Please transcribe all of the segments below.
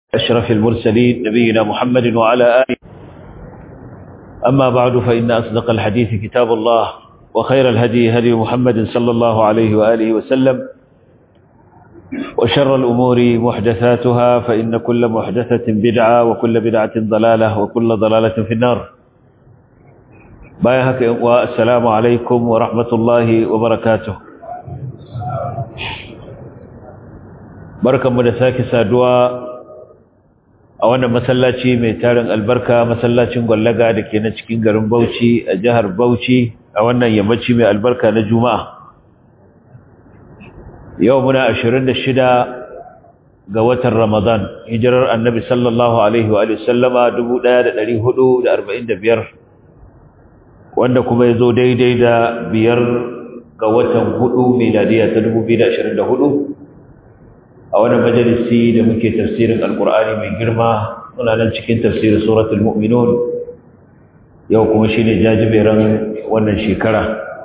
أشرف المرسلين نبينا محمد وعلى آله أما بعد فإن أصدق الحديث كتاب الله وخير الهدي هدي محمد صلى الله عليه وآله وسلم وشر الأمور محدثاتها فإن كل محدثة بدعة وكل بدعة ضلالة وكل ضلالة في النار بايهك والسلام عليكم ورحمة الله وبركاته بركة مدساك سادوا a wannan masallaci mai tarin albarka masallacin gwallaga da ke na cikin garin Bauchi a jihar Bauchi a wannan yammaci mai albarka na Juma'a yau muna 26 ga watan Ramadan hijirar Annabi sallallahu alaihi wa sallama 1445 wanda kuma yazo daidai da biyar ga watan hudu miladiya ta 2024 a wani majalisi da muke tafsirin alkur'ani mai girma muna nan cikin tafsirin suratul mu'minun yau kuma shine jajiberan wannan shekara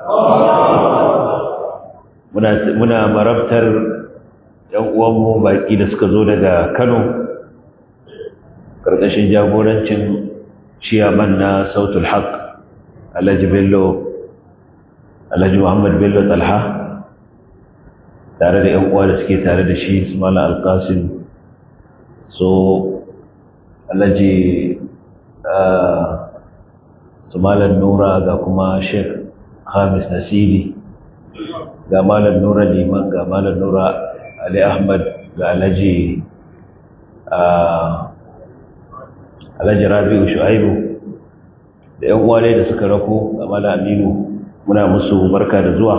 muna muna marabtar yan uwanmu baki da suka zo daga Kano karkashin jagorancin ciyaman na sautul haq Alhaji Bello Alhaji Muhammad Bello Talha tare da ‘yan uwa da suke tare da shi su mala alƙasin so alaji su malar nura ga kuma sheik hamis nasiri ga malar nura liman ga malar nura ali ahmad ga alaji alaji rabi'u shu'aibu da ‘yan uwa da suka rako ga malar aminu muna musu barka da zuwa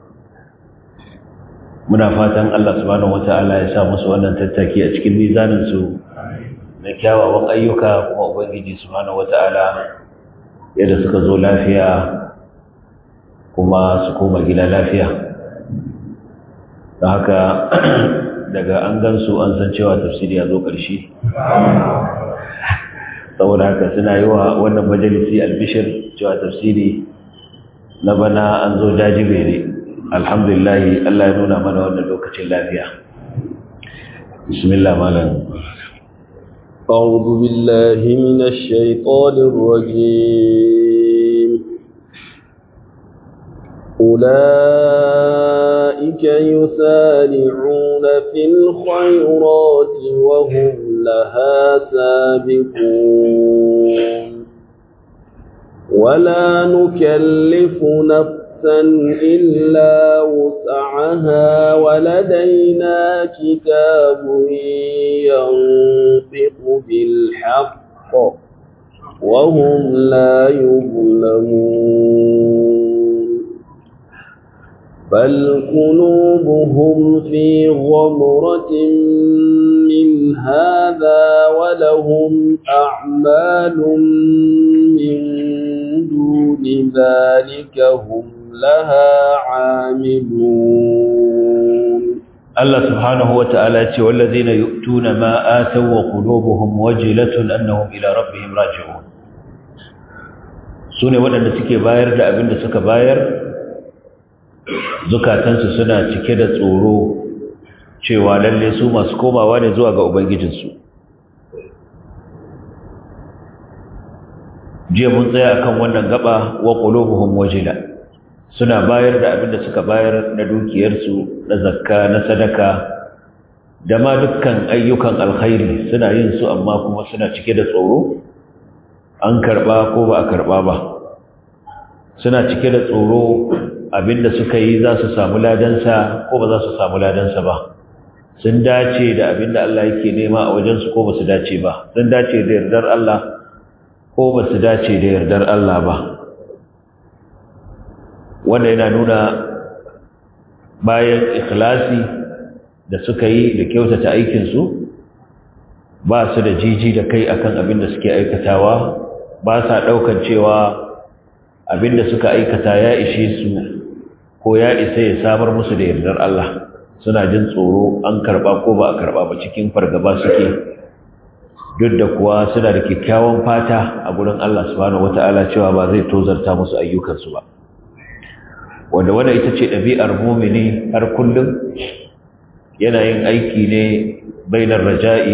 muna fatan Allah subhanahu wata'ala ya sa musu wannan tattaki a cikin mizanin su na kyawawan ayyuka kuma ubangiji subhanahu wata'ala yadda suka zo lafiya kuma su koma gida lafiya don haka daga an gansu an san cewa tafsiri ya zo ƙarshe saboda haka suna yi wa wannan majalisi albishir cewa tafsiri na bana an zo jajibere alhamdulillah Allah ya nuna mana wannan lokacin lafiya bismillah malam أعوذ بالله من الشيطان الرجيم أولئك يسارعون في الخيرات وهم لها سابقون ولا نكلف نفسا إلا وسعها ولدينا كتاب ينطق بالحق وهم لا يظلمون بل قلوبهم في غمرة من هذا ولهم أعمال من دون ذلك هم لها عاملون الله سبحانه وتعالى والذين يؤتون ما آتوا وقلوبهم وجلة أنهم إلى ربهم راجعون sune waɗanda suke bayar da abin da suka bayar zukatansu suna cike da tsoro cewa lalle su masu komawa ne zuwa ga ubangijinsu jiya mun tsaya akan wannan gaba wa qulubuhum wajila suna bayar da abin da suka bayar na dukiyarsu na zakka na sadaka da ma dukkan ayyukan alkhairi suna yin su amma kuma suna cike da tsoro an karba ko ba a karba ba suna cike da tsoro abinda suka yi za su samu ladansa ko ba za su samu ladansa ba sun dace da abinda Allah yake nema a wajensu ko ba su dace ba sun dace da yardar Allah ko ba su dace da yardar Allah ba wanda yana nuna bayan ikhlasi da suka yi da kyautata aikinsu ba su da jiji da kai akan abin da suke aikatawa ba sa ɗaukan cewa abin da suka aikata ya ishe su ko ya isa ya samar musu da yardar Allah suna jin tsoro an karɓa ko ba a karɓa ba cikin fargaba suke duk da kuwa suna da kyakkyawan fata a gurin Allah subhanahu wata'ala cewa ba zai tozarta musu ayyukansu ba wanda wanda ita ce ɗabi'ar mumini har kullum yana yin aiki ne bainar raja'i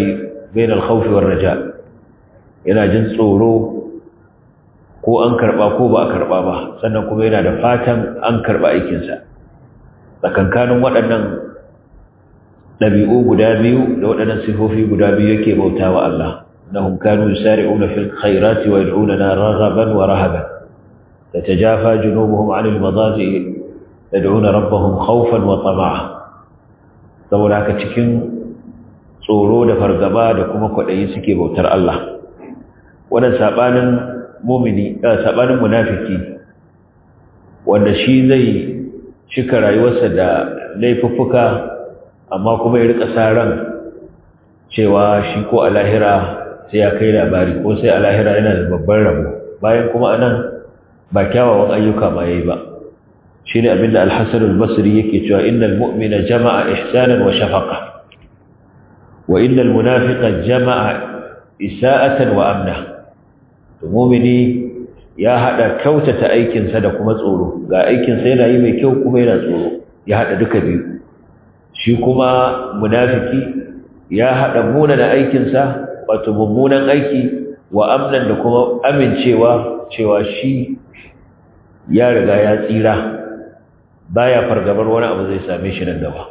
bain al-khawf war raja yana jin tsoro ko an karba ko ba a karba ba sannan kuma yana da fatan an karba aikin sa tsakankanin waɗannan ɗabi'u guda biyu da waɗannan sifofi guda biyu yake bautawa Allah innahum kanu yusari'una fil khairati wa yad'unana raghaban wa rahaban tatajafa junubuhum 'anil madaji yad'una rabbahum khawfan wa tama'a saboda haka cikin tsoro da fargaba da kuma kwaɗayi suke bautar Allah wannan sabanin mumini sabanin munafiki wanda shi zai cika rayuwarsa da laifuffuka amma kuma ya rika sa ran cewa shi ko a lahira sai ya kai labari ko sai a lahira yana da babban rabo bayan kuma anan ba kyawawan ayyuka ma yayi ba shine abinda al-Hasan al-Basri yake cewa innal mu'mina jama'a ihsanan wa shafaqa wa innal munafiqa jama'a isa'atan wa amna to mu'mini ya hada kyautata aikin sa da kuma tsoro ga aikin sa yana yi mai kyau kuma yana tsoro ya hada duka biyu shi kuma munafiki ya hada munana aikin sa wato mummunan aiki wa amnan da kuma amincewa cewa shi ya riga ya tsira baya fargabar wani abu zai same shi nan gaba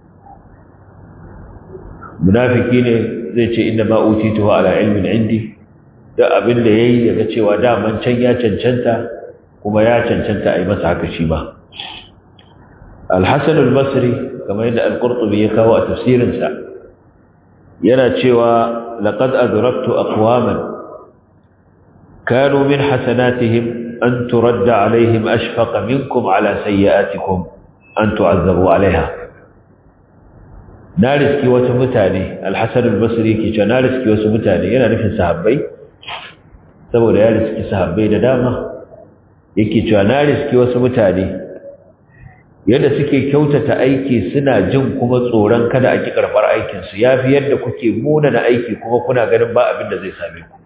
munafiki ne zai ce inda ma utitu ala ilmin indi da abin da yayi daga cewa daman can ya cancanta kuma ya cancanta a yi masa haka shi ba al-hasan al-basri kamar yadda al-qurtubi ya kawo a tafsirinsa yana cewa laqad adraktu aqwaman kanu min hasanatihim أن ترد عليهم أشفق منكم على سيئاتكم أن تعذبوا عليها نارسكي وسمتاني الحسن البصري كي نارسكي وسمتاني yana nufin sahabbai saboda ya riski sahabbai da dama yake cewa na riski wasu mutane yadda suke kyautata aiki suna jin kuma tsoron kada a ki karbar aikin su yafi yadda kuke muna na aiki kuma kuna ganin ba abin da zai same ku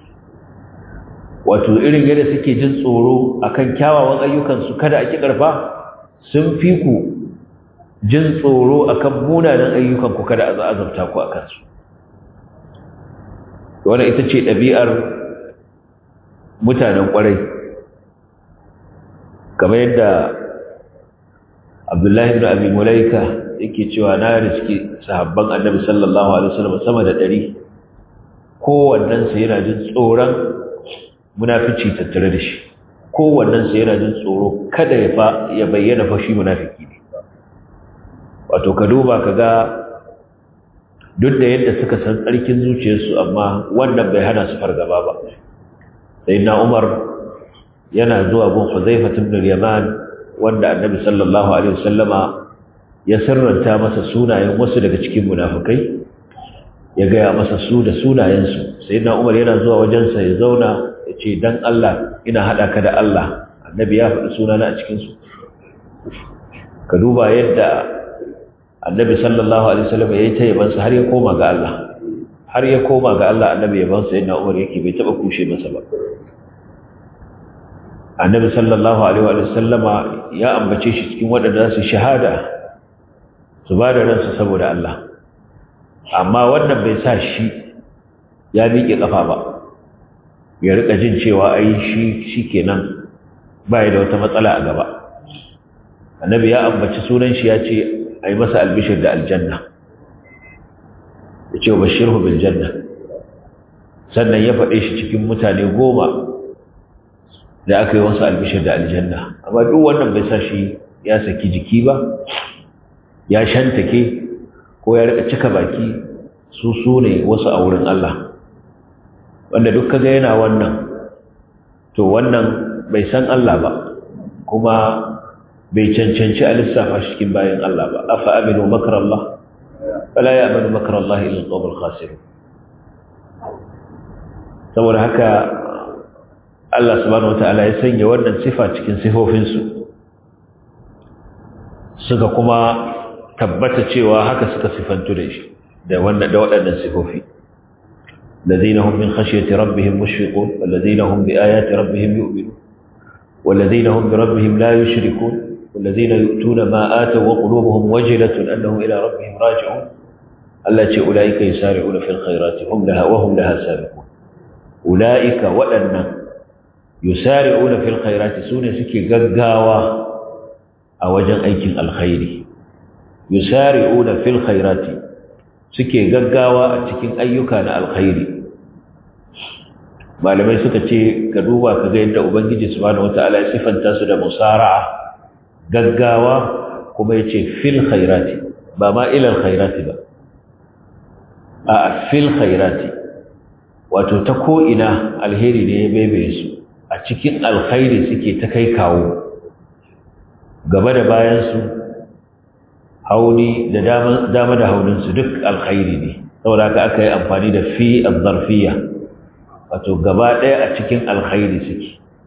wato irin yadda suke jin tsoro akan kyawawan ayyukansu kada a ki karfa sun fi ku jin tsoro akan munanan ayyukanku kada a azabta ku akan su wannan ita ce ɗabi'ar mutanen ƙwarai kamar yadda abdullahi ibn abi mulaika yake cewa na riski sahabban annabi sallallahu alaihi wasallam sama da ɗari kowannensu yana jin tsoron munafici tattare da shi kowannensu yana jin tsoro kada ya fa ya bayyana fa shi munafiki ne wato ka duba ka ga duk da yadda suka san tsarkin zuciyarsu amma wannan bai hana su fargaba ba sai na umar yana zuwa gun huzaifa ibn yaman wanda annabi sallallahu alaihi wasallama ya sirranta masa sunayen wasu daga cikin munafikai ya gaya masa su da sunayensu sai na umar yana zuwa wajensa ya zauna ya ce dan Allah ina haɗa ka da Allah annabi ya faɗi sunana a cikinsu ka duba yadda annabi sallallahu alaihi wasallam ya yi ta yabansa har ya koma ga Allah har ya koma ga Allah annabi yabansa yana umar yake bai taɓa kushe masa ba annabi sallallahu alaihi wasallama ya ambace shi cikin waɗanda su shahada su ba da ransu saboda Allah amma wannan bai sa shi ya miƙe ƙafa ba ya rika jin cewa ai shi shikenan bai da wata matsala a gaba annabi ya ambaci sunan shi ya ce ai masa albishir da aljanna ya ce bashirhu bil janna sannan ya faɗe shi cikin mutane goma da aka yi wasu albishir da aljanna amma duk wannan bai sa shi ya saki jiki ba ya shantake ko ya rika cika baki su su ne wasu a wurin Allah wanda duk kaga yana wannan to wannan bai san Allah ba kuma bai cancanci a lissafa shi cikin bayan Allah ba afa aminu makar Allah fala ya aminu makar Allah ila al khasirun saboda haka Allah subhanahu wataala ya sanya wannan sifa cikin sifofinsu suka kuma tabbata cewa haka suka sifantu da shi da wannan da waɗannan sifofi الذين هم من خشية ربهم مشفقون والذين هم بآيات ربهم يؤمنون والذين هم بربهم لا يشركون والذين يؤتون ما آتوا وقلوبهم وجلة أنهم إلى ربهم راجعون Allah ce ulaika yusari'una fil khairati hum laha wa hum laha sabiqun ulaika waɗannan yusari'una fil khairati sune suke gaggawa a wajen aikin alkhairi yusari'una fil khairati suke gaggawa a cikin ayyuka na alkhairi malamai suka ce ka duba ka ga yadda ubangiji subhanahu wataala ya sifanta su da musara'a gaggawa kuma yace fil khairati ba ma ila alkhairati ba a fil khairati wato ta ko ina alheri ne ya bebe su a cikin alkhairi suke ta kai kawo gaba da bayan su hauni da dama da haunin su duk alkhairi ne saboda haka aka yi amfani da fi az-zarfiyya wato gaba ɗaya a cikin alkhairi suke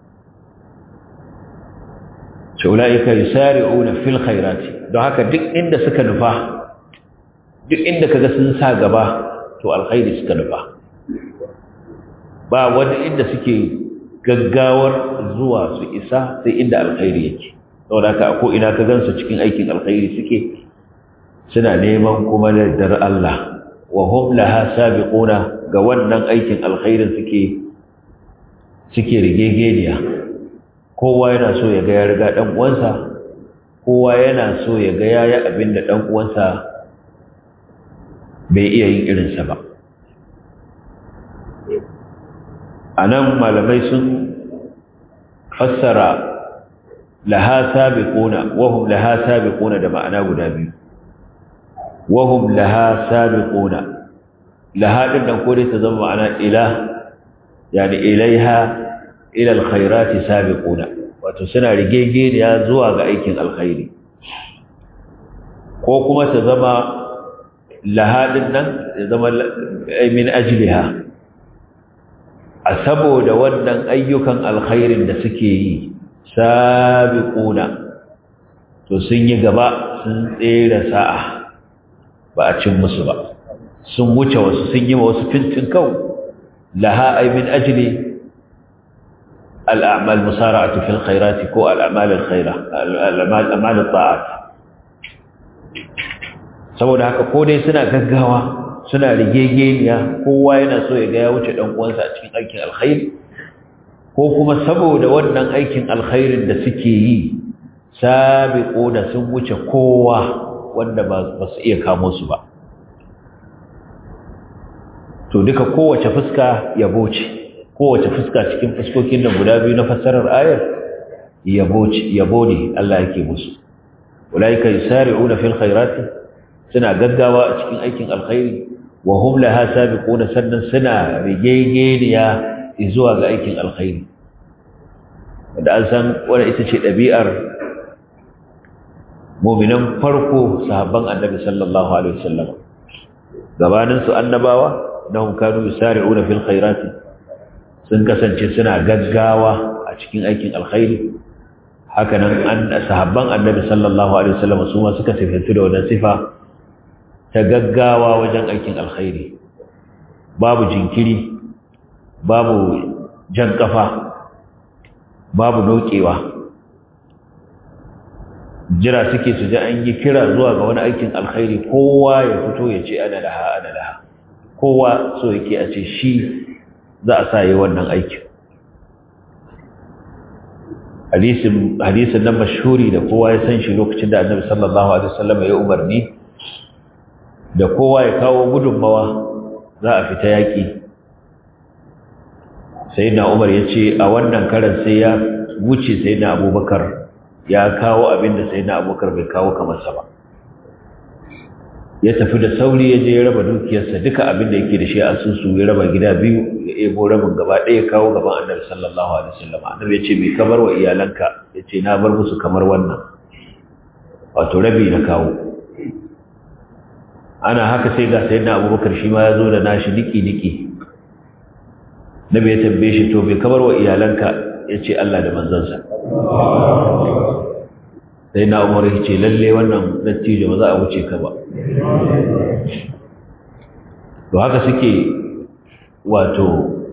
shaula'ika yusari'una fil khairati don haka duk inda suka nufa duk inda kaga sun sa gaba to alkhairi suka nufa ba wani inda suke gaggawar zuwa su isa sai inda alkhairi yake saboda haka ko ina ka gansu cikin aikin alkhairi suke suna neman kuma da Allah wa hum laha sabiquna ga wannan aikin alkhairin suke suke rigegeniya kowa yana so ya ga ya riga dan uwansa kowa yana so ya ga yayi abin da dan uwansa bai iya yin irin sa ba anan malamai sun fassara laha sabiquna wa hum laha sabiquna da ma'ana guda biyu wa hum laha sabiquna laha din nan ko dai ta zama ma'ana ila yani ilaiha ila alkhairati sabiquna wato suna rigegeniya zuwa ga aikin alkhairi ko kuma ta zama laha din nan ya zama min ajliha a saboda wannan ayyukan alkhairin da suke yi sabiquna to sun yi gaba sun tsere sa'a ba a cin musu ba sun wuce wasu sun yi wasu fintin kau laha ay min ajli al'amal musara'atu fil khairati ko al'amal al-khaira al'amal amal al-ta'at saboda haka ko dai suna gaggawa suna rigegeniya kowa yana so ya ga ya wuce dan uwansa a cikin aikin alkhairi ko kuma saboda wannan aikin alkhairin da suke yi sabiquna sun wuce kowa wanda ba su iya kamo su ba to duka kowace fuska yabo ce kowace fuska cikin fuskokin nan guda biyu na fassarar ayar yabo ce yabo ne Allah yake musu ulaika yusari'una fil khairati suna gaggawa a cikin aikin alkhairi wa hum laha sabiquna sannan suna rigegeniya zuwa ga aikin alkhairi wanda an san wannan ita ce ɗabi'ar mu'minan farko sahabban annabi sallallahu alaihi wasallam gabanin su annabawa nahum kanu yusari'una fil khairati sun kasance suna gaggawa a cikin aikin alkhairi haka nan an sahabban annabi sallallahu alaihi wasallam su ma suka sifantu da wannan sifa ta gaggawa wajen aikin alkhairi babu jinkiri babu jan kafa babu nokewa jira suke su ji an yi kira zuwa ga wani aikin alkhairi kowa ya fito ya ce ana laha ana laha kowa so yake a ce shi za a sa yi wannan aikin hadisin hadisin nan mashhuri da kowa ya san shi lokacin da annabi sallallahu alaihi wasallam ya umarni da kowa ya kawo gudunmawa za a fita yaƙi sai na umar ya ce a wannan karan sai ya wuce sai na abubakar ya kawo abin da sai na abubakar bai kawo kamarsa ba ya tafi da sauri ya je ya raba dukiyarsa duka abin da yake da shi a sunsu ya raba gida biyu ya ebo rabin gaba ɗaya kawo gaban annabi sallallahu alaihi wasallam annabi ya ce bai kamar wa iyalanka ya ce na bar musu kamar wannan wato rabi na kawo ana haka sai ga sayyidina abubakar shi ma ya zo da nashi niki-niki nabi ya tambaye shi to bai kamar wa iyalanka ya ce Allah da manzansa sai na umar ya ce lalle wannan dattijo ba za a wuce ka ba to haka suke wato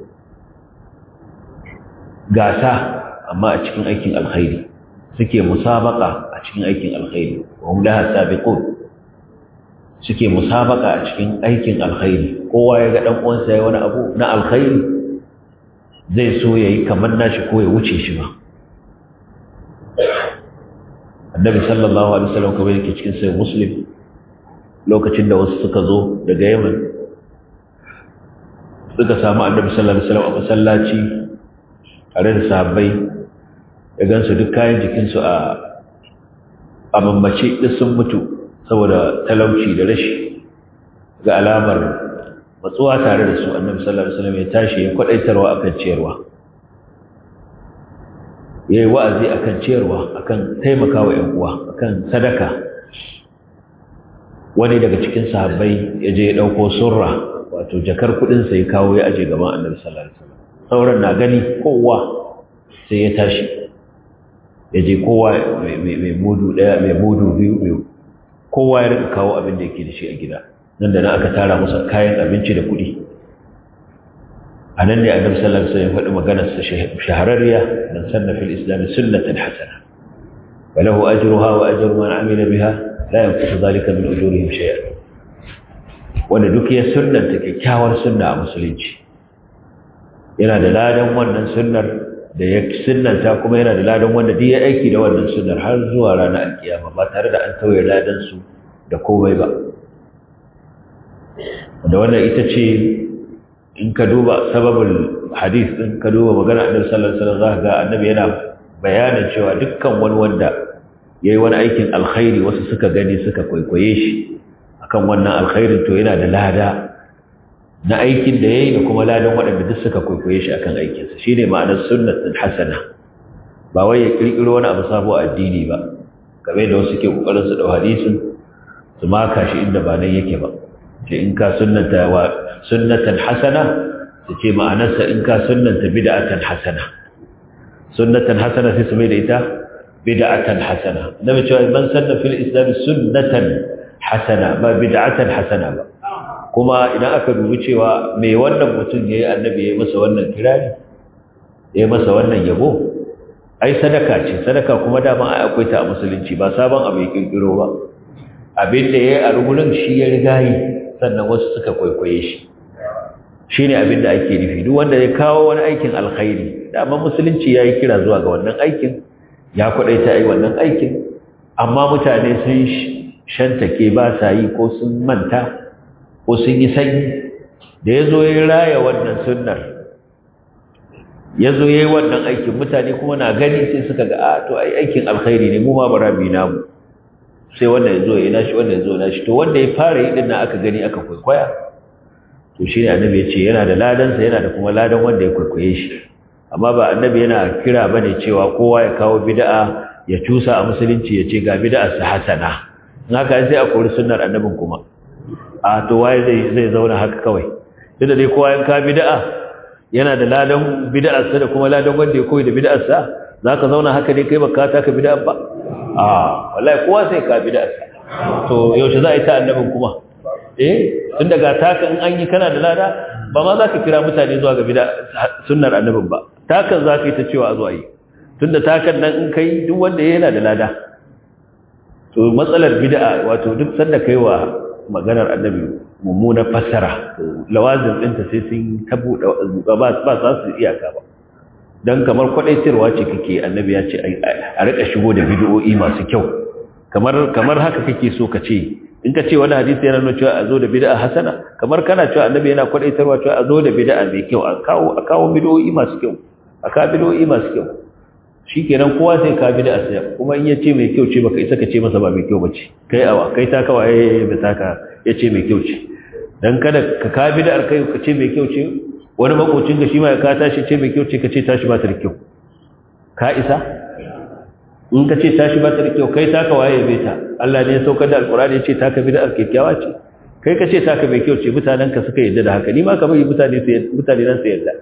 gasa amma a cikin aikin alkhairi suke musabaka a cikin aikin alkhairi wa hum laha sabiqun suke musabaka a cikin aikin alkhairi kowa ya ga dan uwansa yayi wani abu na alkhairi zai so yayi kamar nashi ko ya wuce shi ba annabi sallallahu alaihi wasallam kamar yake cikin sai muslim lokacin da wasu suka zo daga yaman suka samu annabi sallallahu alaihi wasallam a masallaci tare da sahabbai ya gansu duk kayan jikinsu a a mammace duk sun mutu saboda talauci da rashi ga alamar matsuwa tare da su annabi sallallahu alaihi wasallam ya tashi ya kwadaitarwa akan ciyarwa yayi wa'azi akan ciyarwa akan taimakawa ƴan uwa akan sadaka wani daga cikin sahabbai ya je ya dauko surra wato jakar kudin sa ya kawo ya aje gaban annabi sallallahu alaihi wasallam sauran na gani kowa sai ya tashi ya je kowa mai mudu daya mai mudu biyu kowa ya rika kawo abin da yake da shi a gida nan da nan aka tara masa kayan abinci da kuɗi a nan ne annabi sallallahu alaihi wasallam ya faɗi maganar sa shahararriya man sanna fil islam sunnatan hasana wa lahu ajruha wa ajru man amila biha la yanqusu dhalika min ujurihim shay'a wanda duk ya sunnanta kyakkyawar sunna a musulunci yana da ladan wannan sunnar da ya sunnanta kuma yana da ladan wanda duk ya aiki da wannan sunnar har zuwa ranar alkiyama ba tare da an tauye ladan su da komai ba da wannan ita ce in ka duba sababul hadith din ka duba magana annabi sallallahu alaihi wasallam zaka ga annabi yana bayanin cewa dukkan wani wanda yayi wani aikin alkhairi wasu suka gani suka kwaikwaye shi akan wannan alkhairin to yana da lada na aikin da yayi da kuma ladan waɗanda duk suka kwaikwaye shi akan aikinsa shine ma'anar sunnatin hasana ba wai ya kirkiro wani abu sabo addini ba kamar da wasu ke kokarin su dau hadisin su maka shi inda ba nan yake ba ce in ka sunnata wa sunnatan hasana su ce ma'anarsa in ka sunnanta bid'atan hasana sunnatan hasana sai su mai da ita bid'atan hasana nabi cewa man sanna fil islam sunnatan hasana ba bid'atan hasana ba kuma idan aka dubi cewa me wannan mutum yayi annabi yayi masa wannan kirari yayi masa wannan yabo ai sadaka ce sadaka kuma dama ai akwai ta a musulunci ba sabon abu ya kirkiro ba abin da yayi a rugunin shi ya riga yi sannan wasu suka kwaikwaye shi shine abin da ake nufi duk wanda ya kawo wani aikin alkhairi dama musulunci yayi kira zuwa ga wannan aikin ya kwadaita ai wannan aikin amma mutane sun shantake ba sa yi ko sun manta ko sun yi sanyi da ya zo ya raya wannan sunnar ya zo ya yi wannan aikin mutane kuma na gani sai suka ga a to ai aikin alkhairi ne mu ma bara bi namu sai wanda ya zo ya nashi wanda ya zo nashi to wanda ya fara yi din nan aka gani aka kwaikwaya to shine annabi ya ce yana da ladansa yana da kuma ladan wanda ya kwaikwaye shi amma ba annabi yana kira bane cewa kowa ya kawo bid'a ya cusa a musulunci ya ce ga bid'a sa hasana in haka sai a kori sunnar annabin kuma a to waye zai zai zauna haka kawai tunda dai kowa yan ka bid'a yana da ladan bid'arsa da kuma ladan wanda ya koyi da bid'arsa zaka zauna haka ne kai baka ta ka bid'a ba a wallahi kowa sai ka bid'arsa to yaushe za a yi ta annabin kuma eh tun daga taka in an yi kana da lada ba ma za ka kira mutane zuwa ga bid'a sunnar annabin ba takan za ka yi ta cewa a zuwa yi tunda takan nan in kai duk wanda yana da lada to matsalar bid'a wato duk sanda kai wa maganar annabi mummunar fassara lawazin ɗinta sai sun tabu da ba ba za su iyaka ba dan kamar kwadaitarwa ce kake annabi ya ce a rika shigo da bid'o'i masu kyau kamar kamar haka kake so ka ce in ka ce wani hadisi yana nuna cewa a zo da bid'a hasana kamar kana cewa annabi yana kwadaitarwa cewa a zo da bid'a mai kyau a kawo a kawo bid'o'i masu kyau a kawo bid'o'i masu kyau shikenan kowa sai ka bid'a sai kuma in yace mai kyau ce baka isa ka ce masa ba mai kyau bace kai awa kai ta kawai ba ta ka yace mai kyau ce dan kada ka ka bid'ar kai ka ce mai kyau ce wani makocin ka shi ma ka tashi ce mai kyau ce ka ce tashi ba ta da kyau ka isa in ka ce tashi ba ta da kyau kai ta kawai bai ta Allah ne ya saukar da alqur'ani ya ce ta ka bid'ar kyakkyawa ce kai ka ce ta ka mai kyau ce mutanen ka suka yarda da haka ni ma ka bari mutane su mutane nan su yarda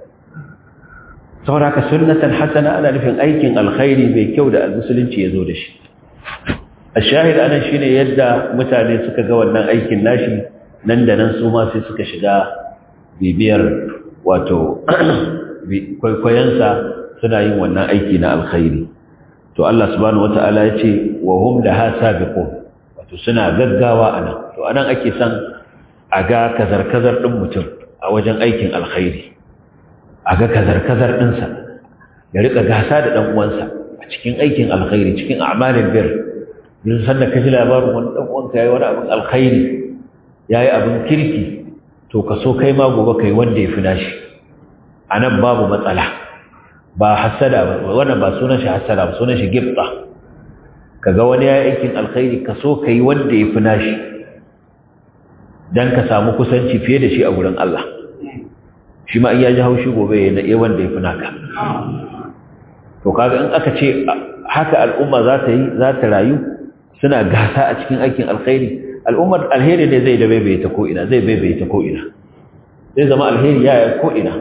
saboda haka sunnatan hasana ana nufin aikin alkhairi mai kyau da musulunci ya zo da shi ashahid anan shine yadda mutane suka ga wannan aikin nashi nan da nan su ma sai suka shiga bibiyar wato kwaikwayensa suna yin wannan aiki na alkhairi to Allah subhanahu wata'ala ya ce wa hum laha sabiqun wato to suna gaggawa anan to anan ake son a ga kazar-kazar ɗin mutum a wajen aikin alkhairi a ga kazar-kazar ɗinsa ya riƙa gasa da ɗan uwansa a cikin aikin alkhairi cikin amalin bir yin sannan ka ji labarin wani ɗan uwanka ya yi wani abin alkhairi ya yi abin kirki to ka so kai ma gobe kai wanda ya fi nashi a nan babu matsala ba hasada ba wannan ba sunan shi hasada ba sunan shi gifta kaga wani ya yi aikin alkhairi ka so ka yi wanda ya fi nashi don ka samu kusanci fiye da shi a wurin Allah shi ma iya ji haushi gobe ya na wanda ya fi naka to kaga in aka ce haka al'umma za ta yi za ta rayu suna gasa a cikin aikin alkhairi al'ummar alheri ne zai da baibaye ta ko'ina zai baibaye ta ko'ina zai zama alheri ya yi ko'ina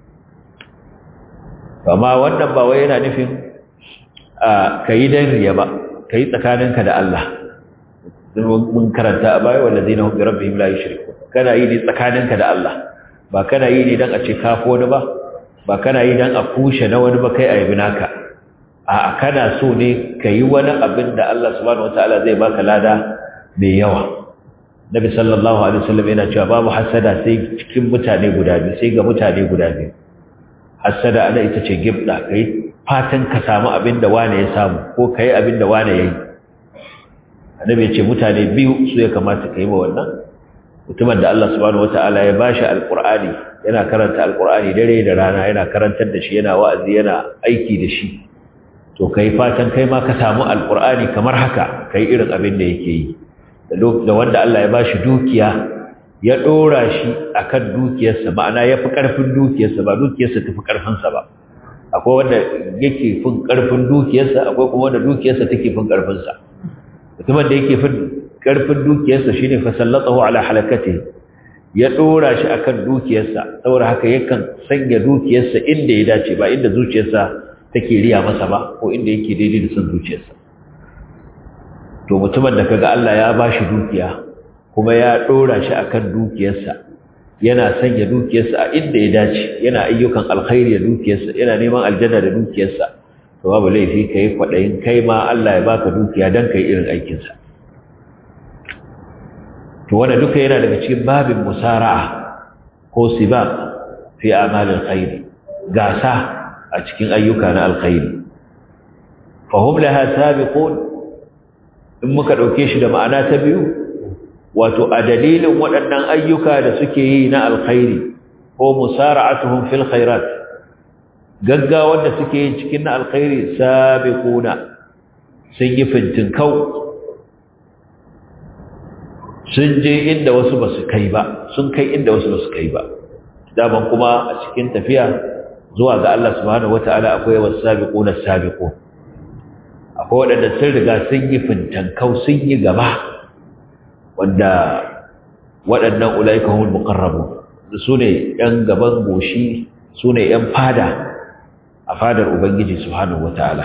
amma wannan ba wai yana nufin ka yi don riya ba ka yi tsakaninka da Allah mun karanta a baya wanda zai na hukun rabbi la yushriku kana yi ne tsakaninka da Allah ba kana yi ne dan a ce kafo wani ba ba kana yi dan a kushe na wani ba kai a yabi naka a kana so ne ka yi wani abin da Allah subhanahu wataala zai baka lada mai yawa Nabi sallallahu alaihi wasallam yana cewa babu hasada sai cikin mutane guda biyu sai ga mutane guda biyu hasada ana ita ce gibda kai fatan ka samu abin da wane ya samu ko kai abin da wane yayi annabi ya ce mutane biyu su ya kamata ka yi wa wannan mutumin da Allah subhanahu wata'ala ya bashi alqur'ani yana karanta alqur'ani dare da rana yana karantar da shi yana wa'azi yana aiki da shi to kai fatan kai ma ka samu alqur'ani kamar haka kai irin abin da yake yi da wanda Allah ya bashi dukiya ya dora shi akan dukiyarsa ma'ana yafi karfin dukiyarsa ba dukiyarsa tafi karfin sa ba akwai wanda yake fin karfin dukiyarsa akwai kuma wanda dukiyarsa take fin karfin sa mutumin da yake fin karfin dukiyarsa shine fa sallatahu ala halakati ya dora shi akan dukiyarsa saboda haka yakan sanya dukiyarsa inda ya dace ba inda zuciyarsa take riya masa ba ko inda yake daidai da son zuciyarsa to mutumin da kaga Allah ya bashi dukiya kuma ya dora shi akan dukiyarsa yana sanya dukiyarsa a inda ya dace yana ayyukan alkhairi da dukiyarsa yana neman aljanna da dukiyarsa to babu laifi kai kwadayin kai ma Allah ya baka dukiya dan kai irin aikin sa to wanda duka yana daga cikin babin musara'a ko sibaq fi a'malil khair gasa a cikin ayyuka na alkhairi fahum laha sabiqun in muka dauke shi da ma'ana ta biyu wato a dalilin waɗannan ayyuka da suke yi na alkhairi ko musara'atuhum fil khairat gaggawar da suke yi cikin na alkhairi sabiquna sun yi fintinkau sun je inda wasu ba su kai ba sun kai inda wasu ba su kai ba daman kuma a cikin tafiya zuwa ga Allah subhanahu wata'ala akwai wasu sabiquna sabiqun akwai waɗanda sun riga sun yi fintankau sun yi gaba wanda waɗannan ulaika humul muqarrabun su ne ‘yan gaban goshi su ne ‘yan fada a fadar Ubangiji Subhanahu wa ta'ala.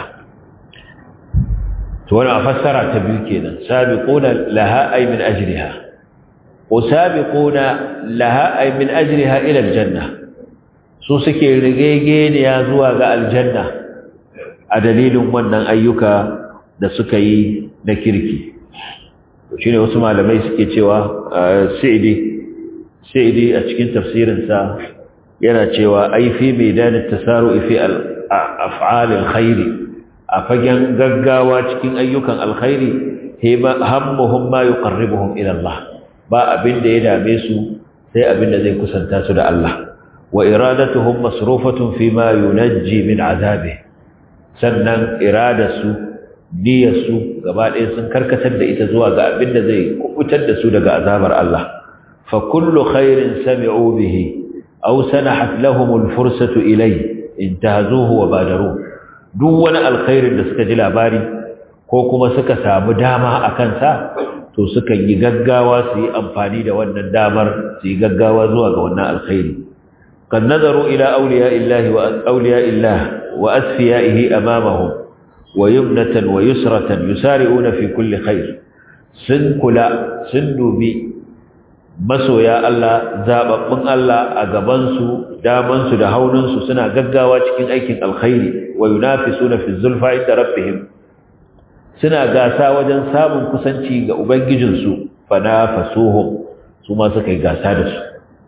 To, wani a fassara ta biyu kenan, sabi ƙona laha'ai min ajiriha, ko sabi ƙona laha'ai min ajiriha ilar janna, su suke rigegeniya zuwa ga aljanna a dalilin wannan ayyuka da suka yi na kirki. Shi ne wasu malamai suke cewa Sa'idi sai a cikin tafsirinsa yana cewa ai fi maidanin tasaru fi af'alil khairi a fagen gaggawa cikin ayyukan alkhairi hammuhum ma yuqarribuhum ila Allah ba abin da ya dame su sai abin da zai kusanta su da Allah wa iradatuhum masrufatun fi ma yunajji min azabi sannan iradarsu niyyarsu gaba ɗaya sun karkatar da ita zuwa ga abin da zai kubutar da su daga azabar Allah فكل خير سمعوا به أو سنحت لهم الفرصة إليه انتهزوه وبادروه دون الخير da suka ji labari ko kuma suka samu dama a kansa to suka yi gaggawa su yi amfani da wannan damar su yi gaggawa zuwa ga wannan alkhairi kan nazaru ila awliya illahi wa awliya illah wa asfiyaihi amamahum wa yumnatan wa yusratan yusari'una fi kulli khair sun kula sun dubi masoya Allah zababbun Allah a gabansu damansu da haunansu suna gaggawa cikin aikin alkhairi wa yunafisuna fi zulfa inda rabbihim suna gasa wajen samun kusanci ga ubangijinsu fanafasuhum su ma suka yi gasa da su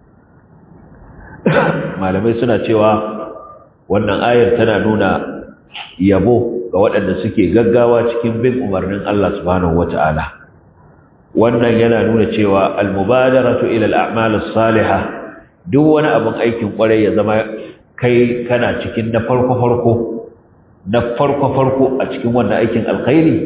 malamai suna cewa wannan ayar tana nuna yabo ga waɗanda suke gaggawa cikin bin umarnin Allah subhanahu wata'ala wannan yana nuna cewa almubadaratu ila al'amal as-salihah duk wani abin aikin kwarai ya zama kai kana cikin na farko farko na farko farko a cikin wannan aikin alkhairi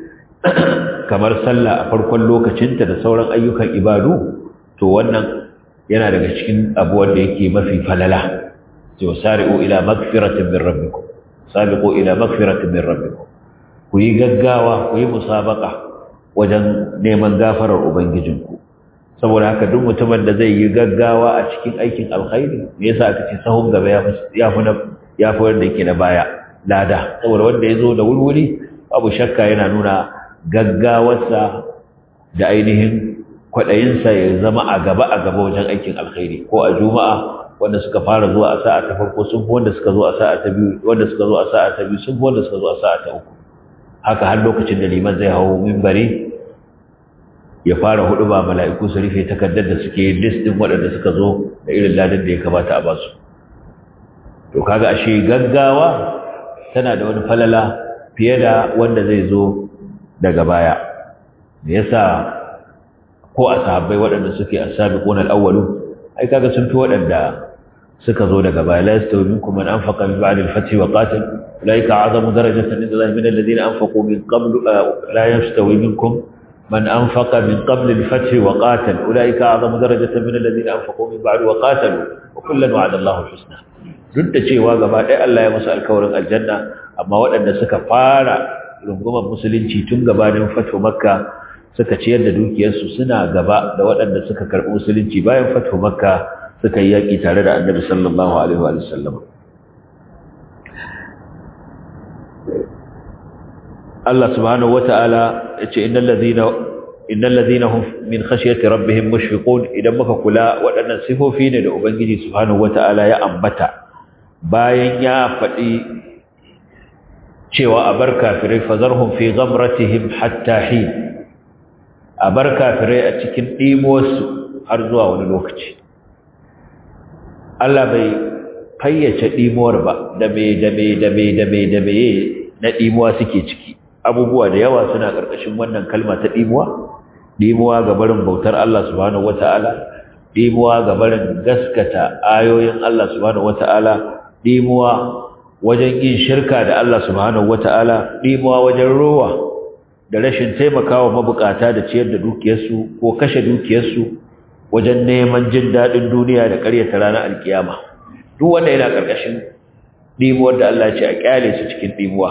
kamar sallah a farkon lokacinta da sauran ayyukan ibadu to wannan yana daga cikin abu wanda yake mafi falala to sari'u ila magfiratin min rabbikum sabiqu ila magfiratin min rabbikum ku yi gaggawa ku yi musabaqa wajen neman gafarar ubangijinku saboda haka duk mutumin da zai yi gaggawa a cikin aikin alkhairi me yasa aka ce sahun gaba ya ya fi ya fi wanda yake na baya lada saboda wanda ya zo da wurwuri babu shakka yana nuna gaggawarsa da ainihin kwaɗayinsa ya zama a gaba a gaba wajen aikin alkhairi ko a juma'a wanda suka fara zuwa a sa'a ta farko sun fi wanda suka zo a sa'a ta biyu wanda suka zo a sa'a ta biyu sun fi wanda suka zo a sa'a ta uku haka har lokacin da liman zai hawo mimbari ya fara hudu ba mala'iku su rufe takardar da suke list din waɗanda suka zo da irin ladan da ya kamata a basu to kaga ashe gaggawa tana da wani falala fiye da wanda zai zo daga baya me yasa ko a sahabbai waɗanda suke as-sabiquna al-awwalu ai kaga sun fi waɗanda suka zo daga baya la yastawi minkum man anfaqa min ba'di al-fath wa qatal ulaika a'zamu darajatan inda Allah min alladhina anfaqu min qabl la yastawi minkum man anfaqa min qabl al-fath wa qatal ulaika a'zamu darajatan min alladhina anfaqu min ba'd wa qatalu wa kullan wa'ada Allahu al-husna duk da cewa gaba ɗaya Allah ya musu alkawarin aljanna amma waɗanda suka fara rungumar musulunci tun gabanin fatu makka suka ciyar da dukiyarsu suna gaba da waɗanda suka karɓi musulunci bayan fatu makka suka yi yaƙi tare da annabi sallallahu alaihi wa sallam Allah subhanahu wata'ala ya ce innal ladhina innal ladhina hum min khashyati rabbihim mushfiqun idan muka kula waɗannan sifofi ne da ubangiji subhanahu wata'ala ya ambata bayan ya faɗi cewa a bar kafirai fazarhum fi ghamratihim hatta hin a bar kafirai a cikin ɗimuwarsu har zuwa wani lokaci Allah bai fayyace ɗimuwar ba da me da me da me da me da me na ɗimuwa suke ciki abubuwa da yawa suna ƙarƙashin wannan kalma ta ɗimuwa ɗimuwa ga barin bautar Allah subhanahu wata'ala ɗimuwa ga barin gaskata ayoyin Allah subhanahu wata'ala ɗimuwa wajen yin shirka da Allah subhanahu wata'ala ɗimuwa wajen rowa da rashin taimakawa mabukata da ciyar da dukiyarsu ko kashe dukiyarsu wajen neman jin daɗin duniya da ƙaryata ranar alkiyama duk wanda yana ƙarƙashin ɗimuwar da Allah ce a ƙyale su cikin ɗimuwa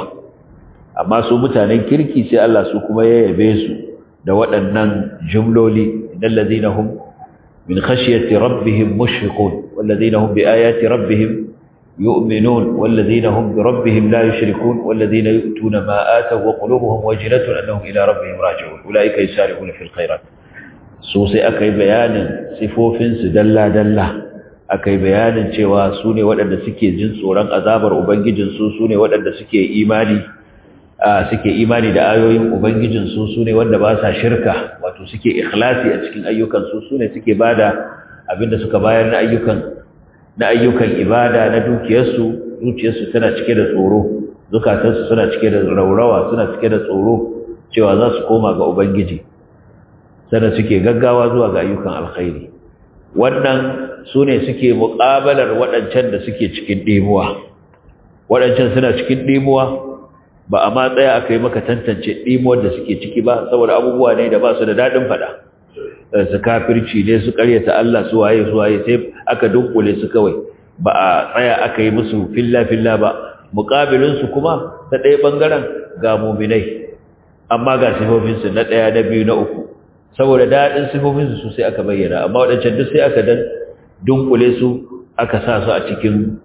amma su mutanen kirki sai Allah su kuma ya yabe su da waɗannan jumloli innal ladina hum min khashyati rabbihim mushfiqun wal ladina hum bi ayati rabbihim يؤمنون والذين هم بربهم لا يشركون والذين يؤتون ما آتوا وقلوبهم وجلة أنهم إلى ربهم راجعون أولئك يسارعون في الخيرات سوسي أكي بيان صفوف سدلا دلا أكي بيان cewa sune waɗanda suke jin tsoron azabar ubangijinsu sune waɗanda suke imani suke imani da ayoyin ubangijinsu sune wanda ba sa shirka wato suke ikhlasi a cikin ayyukansu sune suke bada abinda suka bayar na ayyukan na ayyukan ibada na dukiyarsu zuciyarsu tana cike da tsoro zukatansu suna cike da raurawa suna cike da tsoro cewa za su koma ga ubangiji sannan suke gaggawa zuwa ga ayyukan alkhairi wannan su ne suke muƙabalar waɗancan da suke cikin ɗimuwa waɗancan suna cikin ɗimuwa ba a ma tsaya aka yi maka tantance ɗimuwar da suke ciki ba saboda abubuwa ne da ba su da daɗin faɗa su kafirci ne su karyata Allah su waye su waye sai aka dunkule su kawai ba a tsaya aka yi musu filla filla ba muqabilin su kuma ta ɗaya bangaren ga mu'minai amma ga sifofin su na ɗaya na biyu na uku saboda dadin sifofin su sai aka bayyana amma wadancan duk sai aka dan dunkule su aka sa su a cikin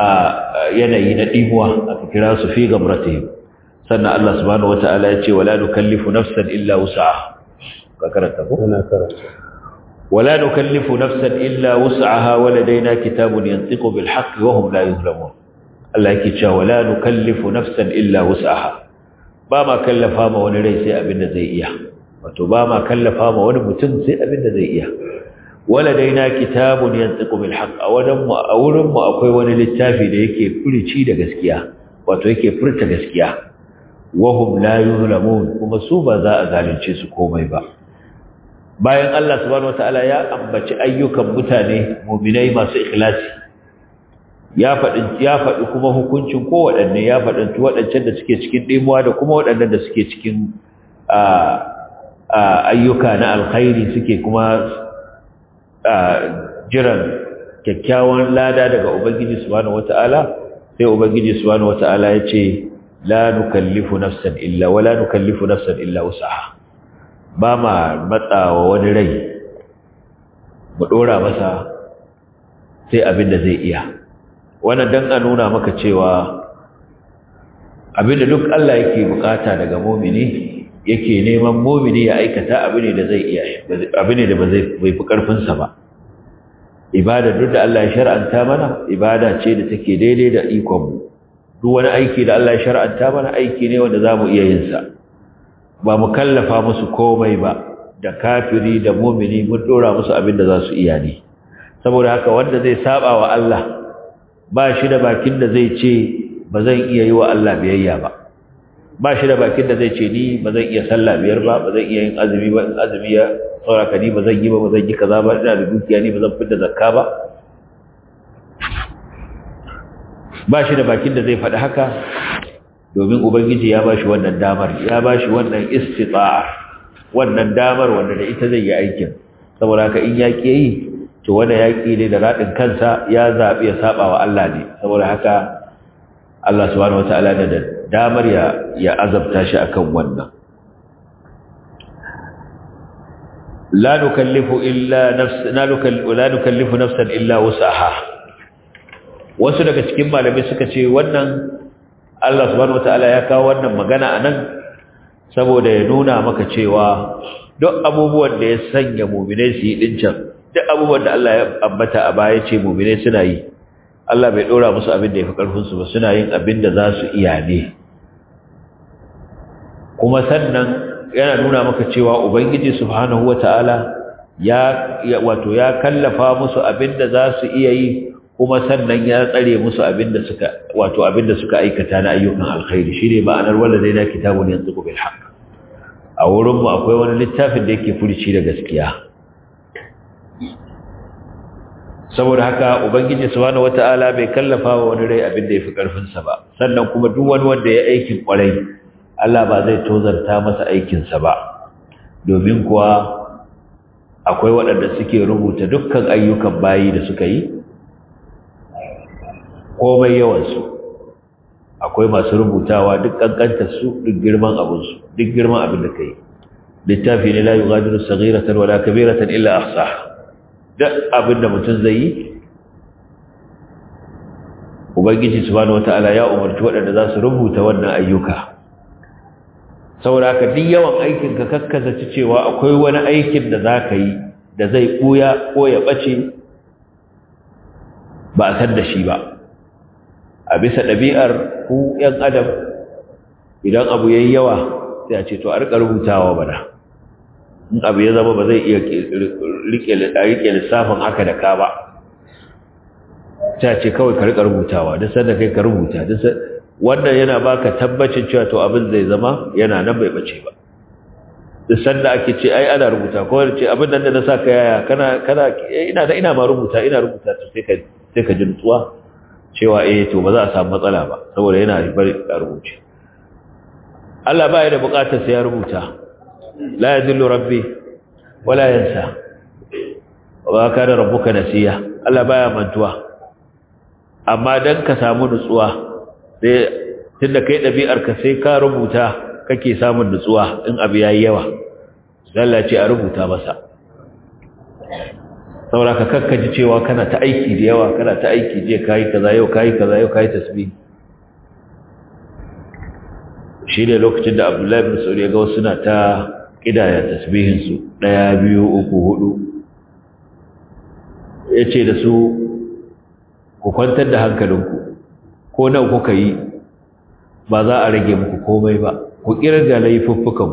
yanayi na dimuwa aka kira su fi gamratihim sannan Allah subhanahu wataala ya ce wala nukallifu nafsan illa wus'aha فكرت أنا كرت ولا نكلف نفسا إلا وسعها ولدينا كتاب ينطق بالحق وهم لا يظلمون الله يكي ولا نكلف نفسا إلا وسعها ba ma kallafa ma wani rai sai abin da zai iya wato ba ma kallafa ma wani mutum sai abin da zai iya wala daina kitabun yantiqu bil haqq a wadan mu a wurin mu akwai wani littafi da yake furici da gaskiya wato yake furta gaskiya wahum la yuzlamun kuma su ba za a zalunce su komai ba bayan Allah subhanahu wataala ya ambaci ayyukan mutane mu'minai masu ikhlasi ya faɗi ya faɗi kuma hukuncin kowaɗanne ya faɗi waɗancan da suke cikin ɗimuwa da kuma waɗannan da suke cikin ayyuka na alkhairi suke kuma jiran kyakkyawan lada daga ubangiji subhanahu wata'ala sai ubangiji subhanahu wata'ala ya ce la nukallifu nafsan illa wala nukallifu nafsan illa wusaha ba ma matsawa wani rai mu dora masa sai abin da zai iya wannan dan a nuna maka cewa abinda duk Allah yake bukata daga mumini yake neman mumini ya aikata abu ne da zai iya abu ne da ba zai bai fi karfin sa ba ibada duk da Allah ya shar'anta mana ibada ce da take daidai da ikon mu duk wani aiki da Allah ya shar'anta mana aiki ne wanda zamu iya yin sa ba mu kallafa musu komai ba da kafiri da mumini mun dora musu abin da za su iya ne saboda haka wanda zai saba wa Allah ba shi da bakin da zai ce ba zan iya yi wa Allah biyayya ba ba shi da bakin da zai ce ni ba zan iya sallah biyar ba ba zan iya yin azumi ba in azumi ya sauraka ni ba zan yi ba ba zan yi kaza ba ina da dukiya ni ba zan fitar zakka ba ba shi da bakin da zai faɗi haka domin ubangiji ya ba shi wannan damar ya ba shi wannan istita'a wannan damar wanda da ita zai yi aikin saboda haka in yaƙi yi to wanda yaƙi ne da raɗin kansa ya zaɓi ya saɓa wa Allah ne saboda haka Allah subhanahu wata'ala da damar ya ya azabta shi akan wannan la nukallifu illa nafs la nukallifu la nukallifu nafsan illa wusaha wasu daga cikin malamai suka ce wannan Allah subhanahu wata'ala ya kawo wannan magana anan saboda ya nuna maka cewa duk abubuwan da ya sanya mu'minai su yi dincan duk abubuwan da Allah ya ambata a baya ce mu'minai suna yi Allah bai dora musu abin da yafi karfin su ba suna yin abin da za su iya ne kuma sannan yana nuna maka cewa ubangiji subhanahu wataala ya wato ya kallafa musu abin da za su iya yi kuma sannan ya tsare musu abin da suka wato abin da suka aikata na ayyukan alkhairi shine ma'anar waladaina kitabun yantiqu bil haqq a wurin mu akwai wani littafin da yake furici da gaskiya saboda haka ubangiji subhanahu wataala bai kallafa wa wani rai abin da yafi karfin sa ba sannan kuma duk wani wanda ya aikin kwarai Allah ba zai tozarta masa aikin sa ba domin kuwa akwai waɗanda suke rubuta dukkan ayyukan bayi da suka yi komai yawan su akwai masu rubutawa duk kankantar su duk girman abin su duk girman abin da kai littafi ne la yughadiru saghiratan wala kabiratan illa ahsaha duk abin da mutum zai yi ubangiji subhanahu wataala ya umarci waɗanda za su rubuta wannan ayyuka saboda haka duk yawan aikin ka kakkaza ci cewa akwai wani aikin da za ka yi da zai ɓuya ko ya ɓace ba a san da shi ba a bisa ɗabi'ar ku ‘yan adam idan abu ya yi yawa sai a ce to a riƙa rubutawa bana in abu ya zama ba zai iya rike lissafin haka da ka ba ta ce kawai ka rika rubutawa duk sanda kai ka rubuta wannan yana baka tabbacin cewa to abin zai zama yana nan bai bace ba duk sanda ake ce ai ana rubuta ko ce abin nan da na saka yaya kana kana ina da ina ma rubuta ina rubuta to sai ka sai ka ji nutsuwa cewa eh to ba za a samu matsala ba saboda yana bari a rubuce Allah ba ya da bukatar sai ya rubuta لا يذل ربي ولا ينسى وما كان ربك نسيا Allah baya mantuwa amma dan ka samu nutsuwa sai tunda kai dabi'ar ka sai ka rubuta kake samun nutsuwa in abu yayi yawa Allah ce a rubuta masa saboda ka kakkaji cewa kana ta aiki da yawa kana ta aiki je kai kaza yau kai kaza yau kai tasbih shi ne lokacin da Abdullahi bin Sauri ya ga wasu na ta ƙidaya tasbihinsu ɗaya biyu uku hudu ya ce da su ku kwantar da hankalinku ko nan kuka yi ba za a rage muku komai ba ku kirga laifuffukan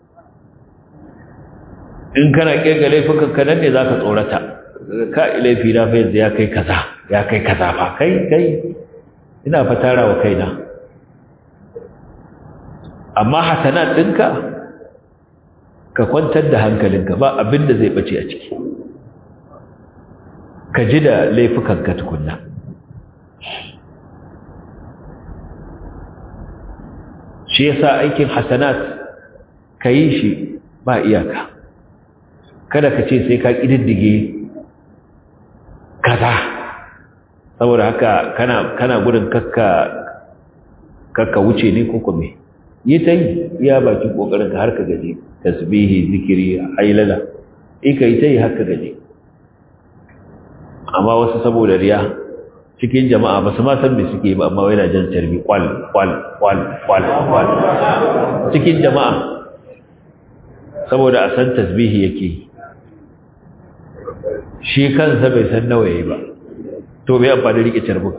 in kana kirga laifukan ka nan ne zaka tsorata ka laifi na fa yanzu ya kai kaza ya kai kaza fa kai kai ina fatara wa kaina amma hasanat ɗinka ka kwantar da hankalinka ba abin da zai bace a ciki ka ji da laifukanka tukunna shi yasa aikin hasanat ka yi shi ba iyaka kada ka ce sai ka ƙididdige kaza saboda haka kana kana gudun kakka kakka wuce ne ko kuma yi ta yi iya bakin kokarin ka har ka gaji tasbihi zikiri hailala in ka yi ta yi har ka gaji amma wasu saboda riya cikin jama'a ba su ma san me suke ba amma yana jan tarbi kwal kwal kwal kwal kwal cikin jama'a saboda a san tasbihi yake shi kansa bai san nawa yayi ba to bai amfani rike carbin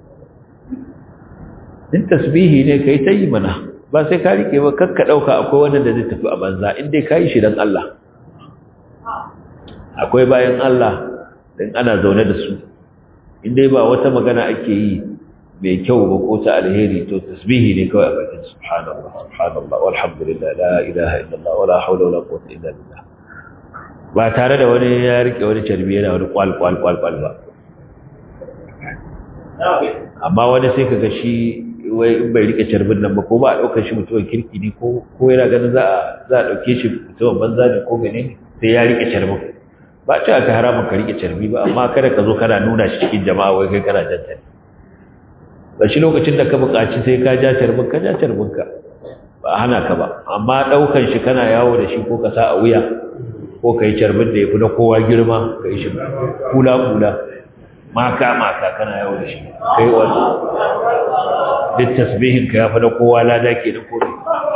in tasbihi ne kai ta yi mana ba sai ka rike ba kakka dauka akwai wanda da zai tafi a banza in dai kai shi dan Allah akwai bayan Allah dan ana zaune da su in dai ba wata magana ake yi mai kyau ba ko ta alheri to tasbihi ne kawai a bakin subhanallah subhanallah walhamdulillah la ilaha illallah wala hawla wala quwwata illa billah ba tare da wani ya rike wani carbi yana wani kwal kwal kwal kwal ba amma wani sai kaga shi wai in bai rike carbin nan ba ko ba a daukar shi mutumin kirki ne ko ko yana ganin za a za a dauke shi mutumin banza ne ko menene sai ya rike carbin ba ce aka haramun ka rike carbi ba amma kada ka zo kana nuna shi cikin jama'a wai kai kana janta ne ba shi lokacin da ka buƙaci sai ka ja carbin ka ja carbin ka ba hana ka ba amma daukan shi kana yawo da shi ko ka sa a wuya ko ka yi carbin da ya fi na kowa girma ka yi shi kula kula maka maka kana yawo da shi kai wani duk tasbihin ka ya fi na kowa lada ke da kore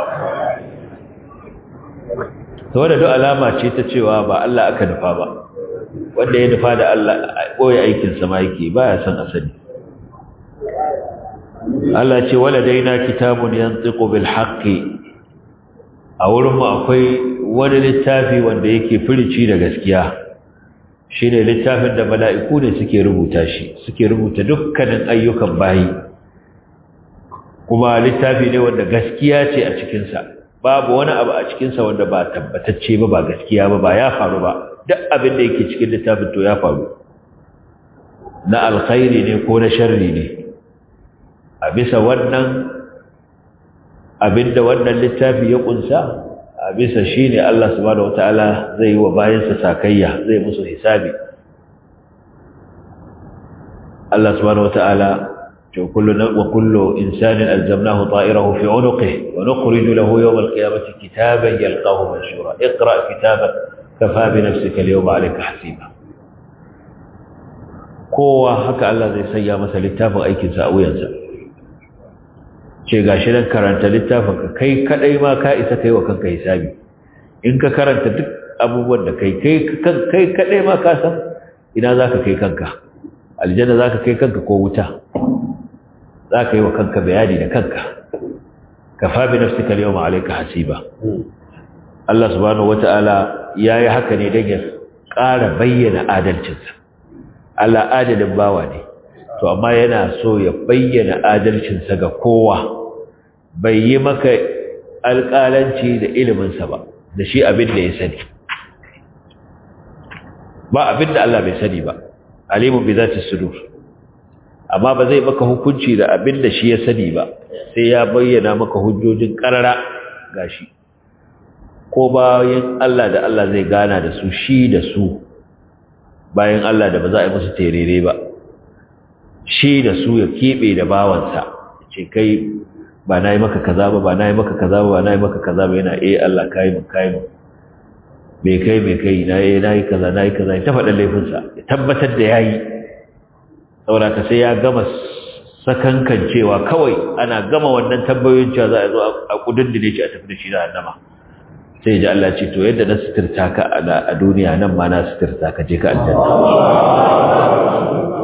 ta wadda duk alama ce ta cewa ba Allah aka nufa ba wanda ya nufa da Allah ɓoye aikinsa ma yake ba ya san asali Allah ce wala daina kitabun yantiqu bil haqqi a wurin mu akwai wani littafi wanda yake firici da gaskiya shine littafin da mala'iku ne suke rubuta shi suke rubuta dukkanin ayyukan bayi kuma littafi ne wanda gaskiya ce a cikin sa babu wani abu a cikin sa wanda ba tabbatacce ba ba gaskiya ba ba ya faru ba duk abin da yake cikin littafin to ya faru na alkhairi ne ko na sharri ne a bisa wannan abinda wannan littafi ya kunsa a bisa shine Allah subhanahu wataala zai yi wa bayansa sakayya zai musu hisabi Allah subhanahu wataala to kullu wa kullu insanin alzamnahu ta'irahu fi 'unuqihi wa nukhriju lahu yawm al-qiyamati kitaban yalqahu manshura iqra' kitabak kafa bi nafsika al-yawma 'alayka hasiba kowa haka Allah zai sanya masa littafin aikinsa a wuyansa ce gashi nan karanta littafin ka kai kadai ma ka isa kai wa kanka hisabi in ka karanta duk abubuwan da kai kai kai kadai ma ka san ina zaka kai kanka aljanna zaka kai kanka ko wuta zaka yi wa kanka bayani da kanka kafa bi nafsika al-yawma alayka hasiba Allah subhanahu wata'ala yayi haka ne dan ya ƙara bayyana adalcinsa Allah adalin bawa ne to amma yana so ya bayyana adalcinsa ga kowa bai yi maka alƙalanci da iliminsa ba da shi abin da ya sani ba abin da Allah bai sani ba alimun bi zati sudur amma ba zai maka hukunci da abin da shi ya sani ba sai ya bayyana maka hujjojin karara gashi ko bayan Allah da Allah zai gana da su shi da su bayan Allah da ba za a yi musu terere ba shi da su ya keɓe da bawansa ce kai ba na yi maka kaza ba ba na yi maka kaza ba ba na yi maka kaza ba yana eh Allah kayi mun kayi mun me kai me kai na yi na yi kaza na yi kaza ta faɗa laifinsa ya tabbatar da ya yi saboda ka sai ya gama sakankan cewa kawai ana gama wannan tambayoyin cewa za a zo a kudindine shi a tafi da shi da annama sai ji Allah ce to yadda na suturta ka a duniya nan ma na suturta ka je ka aljanna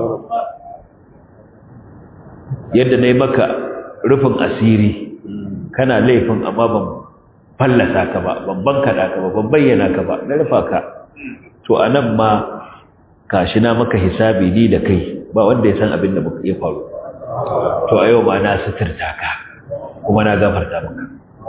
yadda na yi maka rufin asiri kana laifin amma ban fallasa ka ba ban bankaɗa ka ba ban bayyana ka ba na rufa ka to a nan ma kashi na maka hisabi ni da kai ba wanda ya san abin da muka iya faru to a yau ma na suturta ka kuma na gafarta maka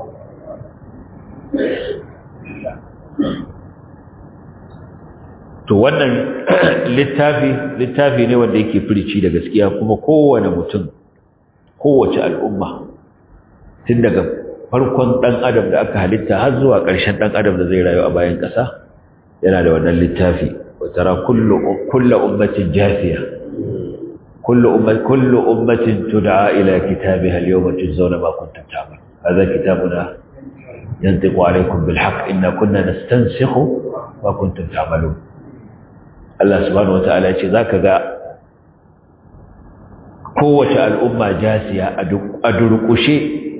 to wannan littafi littafi ne wanda yake firici da gaskiya kuma kowane mutum kowace al'umma tun daga farkon ɗan adam da aka halitta har zuwa ƙarshen ɗan adam da zai rayu a bayan ƙasa yana da wannan littafi وترى كل كل أمة جاثية كل أمة كل أمة تدعى إلى كتابها اليوم تجزون ما كنتم تعملون هذا كتابنا ينطق عليكم بالحق إنا كنا نستنسخ ما كنتم تعملون الله سبحانه وتعالى يقول ذاك ذا قوة الأمة جاثية أدركشي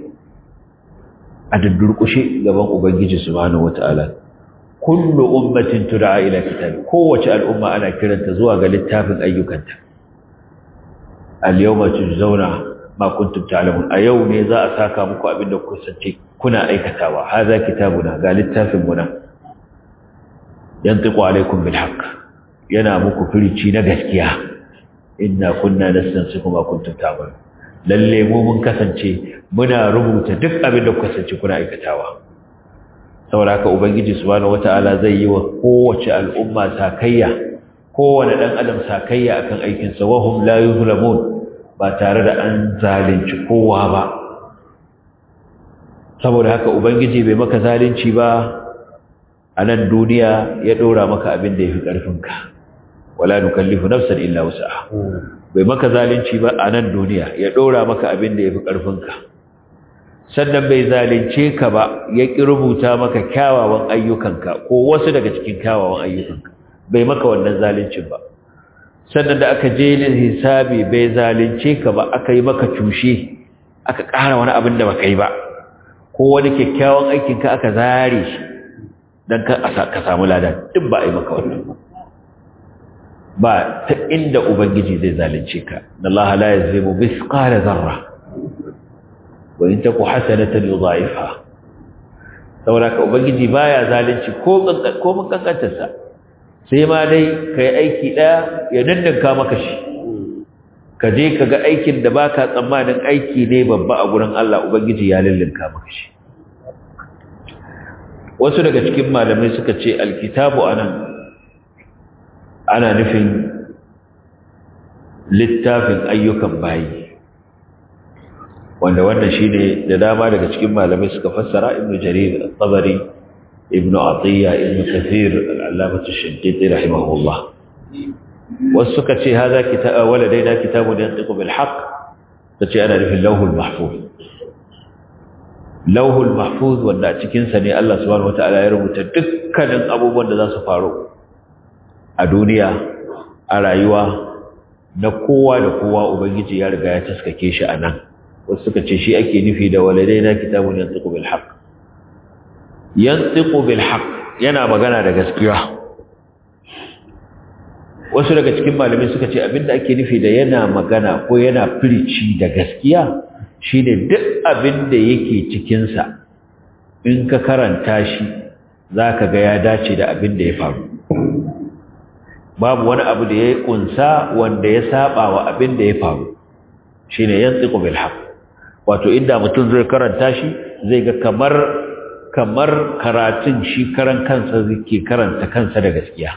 أدركشي قبل أبنجي سبحانه وتعالى kullu ummatin tud'a ila kitab kowace al'umma ana kiranta zuwa ga littafin ayyukanta al-yawma tujzauna ma kuntum ta'lamun a yau ne za a saka muku abin da kuka sace kuna aikatawa hadha kitabuna ga littafin mu nan yantiqu alaykum bil haqq yana muku firici na gaskiya inna kunna nastansiku ma kuntum ta'malun lalle mu mun kasance muna rubuta duk abin da kuka sace kuna aikatawa saboda haka ubangiji subhanahu wataala zai yi wa kowace al'umma sakayya kowane dan adam sakayya akan aikin sa wahum la yuzlamun ba tare da an zalunci kowa ba saboda haka ubangiji bai maka zalunci ba a nan duniya ya dora maka abin da yafi karfin ka wala nukallifu nafsan illa wus'aha bai maka zalunci ba a nan duniya ya dora maka abin da yafi karfin ka sannan bai zalunce ka ba ya ƙi rubuta maka kyawawan ayyukanka ko wasu daga cikin kyawawan ayyukanka bai maka wannan zaluncin ba sannan da aka je hisabi bai zalunce ka ba aka yi maka cushe aka ƙara wani abin da baka yi ba ko wani kyakkyawan aikinka aka zare shi don ka samu lada duk ba a yi maka wannan ba ba ta inda ubangiji zai zalunce ka Allah la yazlimu mithqala zarra وإن تكو حسنة يضاعفها saboda ka ubangiji baya zalunci ko ko mun kankantarsa sai ma dai kai aiki daya ya dandanka maka shi ka je ka ga aikin da baka tsammanin aiki ne babba a gurin Allah ubangiji ya lullunka maka shi wasu daga cikin malamai suka ce alkitabu anan ana nufin littafin ayyukan bayi wanda wannan shine da dama daga cikin malamai suka fassara ibnu jarir at-tabari ibnu atiya ibnu kathir al-allamah ash-shaddidi rahimahullah wasu suka ce hada kitab waladaina kitabun yantiqu bil haqq tace ana nufin lawhul mahfuz lawhul mahfuz wanda a cikin sa ne Allah subhanahu wataala ya rubuta dukkanin abubuwan da za su faru a duniya a rayuwa na kowa da kowa ubangiji ya riga ya taskake shi a nan wasu suka ce shi ake nufi da waladaina kitabun yantiqu bil haqq yantiqu bil haqq yana magana da gaskiya wasu daga cikin malamai suka ce abinda ake nufi da yana magana ko yana firici da gaskiya shine duk abinda yake cikin sa in ka karanta shi zaka ga ya dace da abinda ya faru babu wani abu da ya kunsa wanda ya saba wa abinda ya faru shine yantiqu bil haqq wato inda mutum zai karanta shi zai ga kamar kamar karatun shi karan kansa zai karanta kansa da gaskiya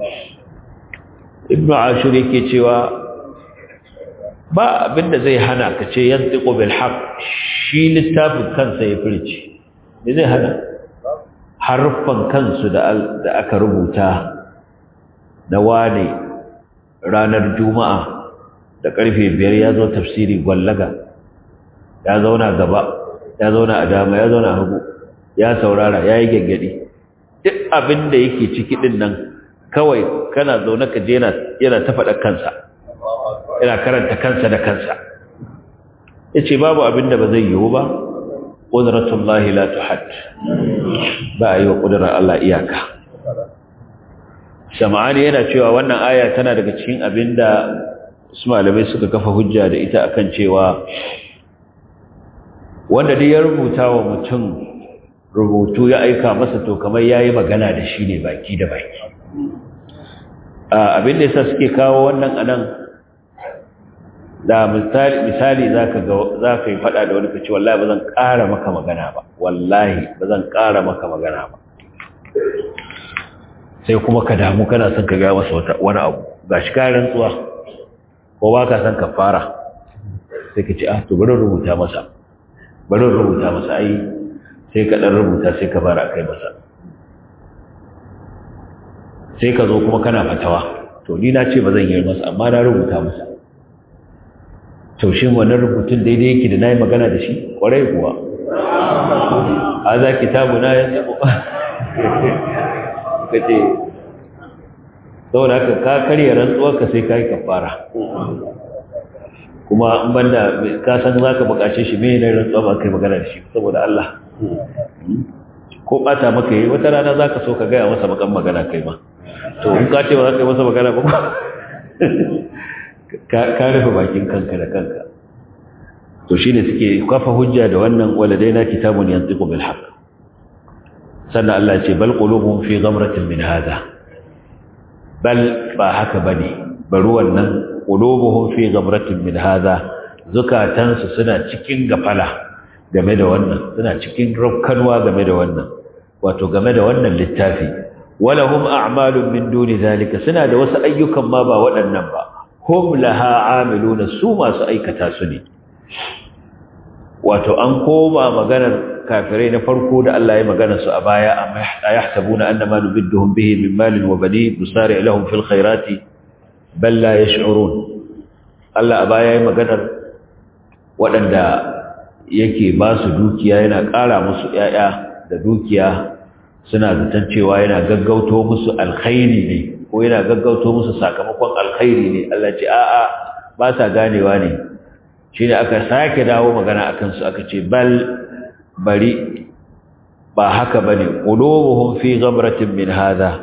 ibnu ashur yake cewa ba abinda zai hana ka ce yantiqu bil haqq shi littafin kansa ya furci me zai hana harfan kansu da da aka rubuta na wane ranar juma'a da karfe biyar ya zo tafsiri gwallaga ya zauna gaba ya zauna a dama ya zauna hagu ya saurara ya yi gaggadi duk abin da yake ciki din nan kawai kana zaune ka je yana ta faɗa kansa yana karanta kansa da kansa ya ce babu abin da ba zai yiwu ba ƙuduratun la tuhad ba a yi wa ƙudurar Allah iyaka shama'ani yana cewa wannan aya tana daga cikin abin da su malamai suka kafa hujja da ita akan cewa wanda dai ya rubuta wa mutum rubutu ya aika masa to kamar yayi magana da shi ne baki da baki abin da yasa suke kawo wannan anan da misali misali zaka ga zaka yi fada da wani kace wallahi bazan ƙara maka magana ba wallahi bazan ƙara maka magana ba sai kuma ka damu kana son ka ga masa wani abu gashi ka rantsuwa ko ba ka son ka fara sai ka ce ah to bari rubuta masa bari rubuta masa ai sai ka dan rubuta sai ka fara kai masa sai ka zo kuma kana fatawa to ni na ce ba zan yi masa amma na rubuta masa to shin wannan rubutun daidai yake da nayi magana da shi kwarai kuwa haza kitabu na ya tsabo kace saboda haka ka karya rantsuwar ka sai kai kafara kuma in banda ka san zaka bukace shi me ne rantsuwa ba kai magana da shi saboda Allah ko bata maka yi wata rana zaka so ka gaya masa bakan magana kai ma to in ka ce ba za ka yi masa magana ba ka rufe bakin kanka da kanka to shine suke kafa hujja da wannan waladaina kitabun yantiqu bil haqq sannan Allah ce bal qulubuhum fi ghamratin min hadha bal ba haka bane bari wannan qulubuhum fi ghamratin min hadha zukatansu suna cikin gafala game da wannan suna cikin rukkanwa game da wannan wato game da wannan littafi walahum a'malun min duni zalika suna da wasu ayyukan ma ba waɗannan ba hum laha amiluna su masu aikata su ne wato an koma maganar kafirai na farko da Allah ya magana su a baya amma yahsabuna annama nubidduhum bihi min malin wa banin nusari lahum fil khairati bal la yash'urun Allah a baya ya maganar waɗanda yake ba su dukiya yana ƙara musu ƴaƴa da dukiya suna zaton cewa yana gaggauto musu alkhairi ne ko yana gaggauto musu sakamakon alkhairi ne Allah ce a'a ba sa ganewa ne shine aka sake dawo magana akan su aka ce bal bari ba haka bane qulubuhum fi ghamratin min hadha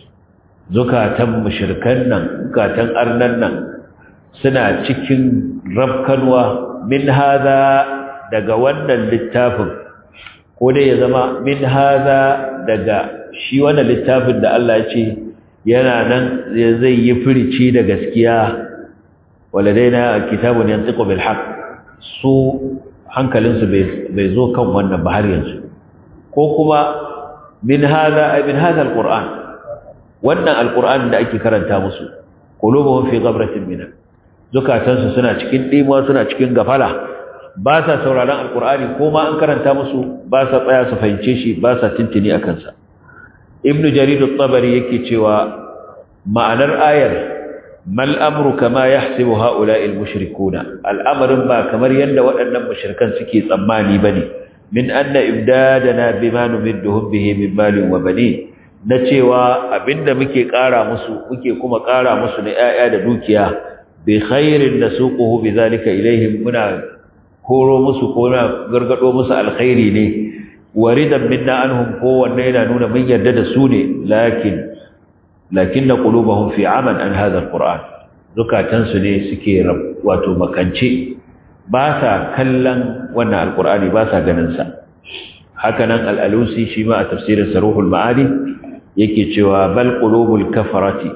zukatan mushrikan nan zukatan arnan nan suna cikin rabkanwa min hadha daga wannan littafin ko dai ya zama min hadha daga shi wannan littafin da Allah ya ce yana nan zai yi firici da gaskiya waladaina kitabun yantiqu bil haqq su hankalinsu bai zo kan wannan ba har yanzu ko kuma min hadha ay min hadha alquran wannan alquran da ake karanta musu qulubuhum fi ghabratin min zukatansu suna cikin dimuwa suna cikin gafala ba sa sauraron alqurani ko ma an karanta musu ba sa tsaya su fahimce shi ba sa tintini akan sa ibnu jarir at-tabari yake cewa ma'anar ayar mal amru kama yahsibu haula'i al-mushrikuna al'amarin ba kamar yanda waɗannan mushrikan suke tsammani bane min anna ibdadana bima numidduhum bihi min malin wa banin na cewa abinda muke ƙara musu muke kuma ƙara musu na 'ya'ya da dukiya bi khairin nasuquhu bidhalika ilaihim muna horo musu ko na gargado musu alkhairi ne waridan minna anhum ko wanne yana nuna mun yarda da su ne lakin lakinna qulubuhum fi aman an hadha alquran zukatan su ne suke wato makance ba sa kallon wannan alqurani ba sa ganin sa hakanan al-alusi shi ma a tafsirin saruhul ma'ani yake cewa bal qulubul kafarati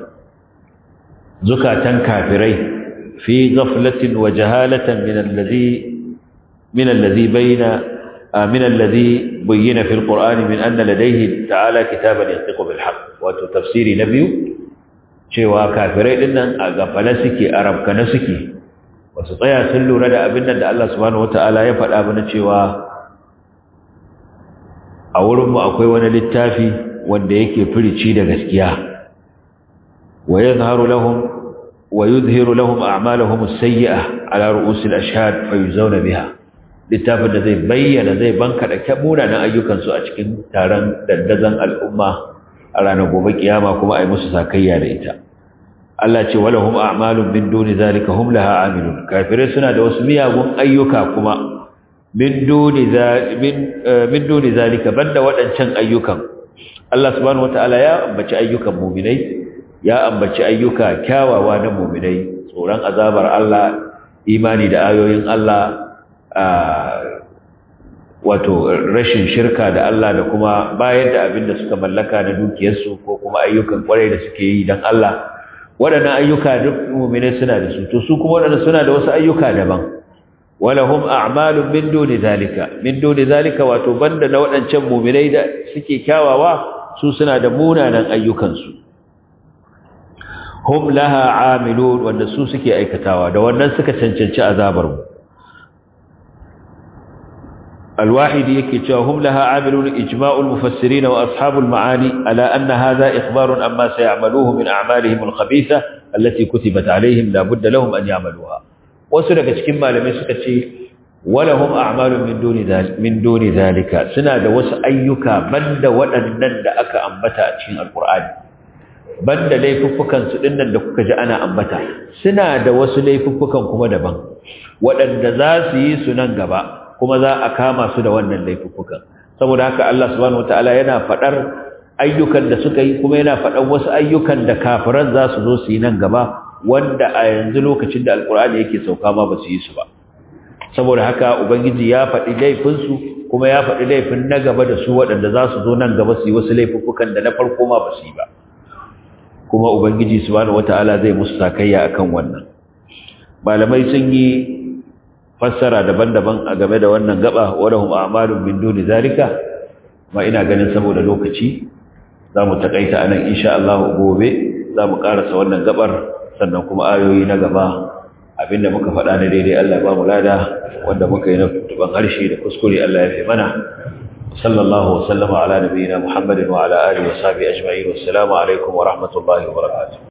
zukatan kafirai fi ghaflatin wa jahalatan min alladhi min alladhi bayna من الذي بين في القرآن من أن لديه تعالى كتابا ينطق بالحق وتفسير نبي cewa kafirai din nan a gafala suke a rabkana suke wasu tsaya sun lura da abin da Allah subhanahu wataala ya faɗa mana cewa a wurinmu akwai wani littafi wanda yake firici da gaskiya wa yadhharu lahum wa yudhiru lahum a'malahum as-sayyi'ah ala ru'usil ashhad fayuzawna biha littafin da zai bayyana zai banka da munanan ayyukansu a cikin taron dandazon al'umma a ranar gobe kiyama kuma a yi musu sakayya da ita Allah ce wala hum a'malun min duni zalika hum laha amilun kafirai suna da wasu miyagun ayyuka kuma min duni min duni zalika banda waɗancan ayyukan Allah subhanahu wataala ya ambaci ayyukan mu'minai ya ambaci ayyuka kyawawa na mu'minai tsoron azabar Allah imani da ayoyin Allah wato rashin shirka da Allah da kuma bayar da abin da suka mallaka na dukiyarsu ko kuma ayyukan kwarai da suke yi don Allah waɗannan ayyuka duk mu'mine suna da su to su kuma waɗannan suna da wasu ayyuka daban walahum a'malun min duni zalika min duni zalika wato banda na waɗancan mu'minai da suke kyawawa su suna da munanan ayyukansu hum laha amilun wanda su suke aikatawa da wannan suka cancanci azabar mu الواحد يكي هم لها عاملون إجماع المفسرين وأصحاب المعاني على أن هذا إخبار أما سيعملوه من أعمالهم الخبيثة التي كتبت عليهم لا بد لهم أن يعملوها وسنك كما لم يسكت ولهم أعمال من دون ذلك من دون ذلك سنة وس أيك من ولنن أك أنبتا أتشين القرآن banda laifuffukan su dinnan da kuka ji ana ambata suna da wasu laifuffukan kuma daban waɗanda za su yi su nan gaba kuma za a kama su da wannan laifuffukan saboda haka Allah subhanahu wataala yana fadar ayyukan da suka yi kuma yana fadar wasu ayyukan da kafiran za su zo su yi nan gaba wanda a yanzu lokacin da alkur'ani yake sauka ma ba su yi su ba saboda haka ubangiji ya faɗi laifin su kuma ya faɗi laifin na gaba da su waɗanda za su zo nan gaba su yi wasu laifuffukan da na farko ma ba su yi ba kuma ubangiji subhanahu wataala zai musu sakayya akan wannan malamai sun yi fassara daban-daban a game da wannan gaba wadahum a'malun min duni zalika ma ina ganin saboda lokaci zamu takaita anan insha Allah gobe zamu karasa wannan gabar sannan kuma ayoyi na gaba abinda muka faɗa na daidai Allah ba mu lada wanda muka yi na tuban harshe da kuskure Allah ya fi mana sallallahu wasallama ala nabiyyina muhammadin wa ala alihi wa sahbihi ajma'in wassalamu alaikum wa rahmatullahi wa barakatuh